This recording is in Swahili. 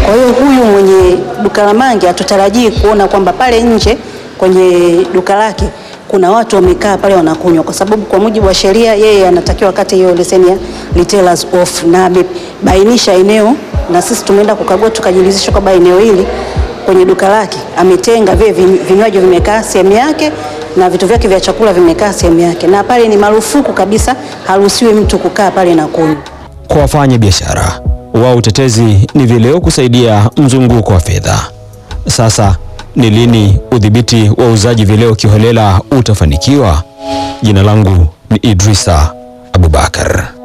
Kwa hiyo huyu mwenye duka la mangi hatutarajii kuona kwamba pale nje kwenye duka lake kuna watu wamekaa pale wanakunywa, kwa sababu kwa mujibu wa sheria yeye anatakiwa kati hiyo leseni ya retailers off, na amebainisha eneo, na sisi tumeenda kukagua tukajiridhisha kwamba eneo hili kwenye duka lake ametenga vile vinywaji vimekaa sehemu yake na vitu vyake vya chakula vimekaa sehemu yake, na pale ni marufuku kabisa, haruhusiwi mtu kukaa pale na kunywa. Kwa wafanya biashara wao, utetezi ni vileo kusaidia mzunguko wa fedha. Sasa ni lini udhibiti wa uuzaji vileo kiholela utafanikiwa? Jina langu ni Idrisa Abubakar.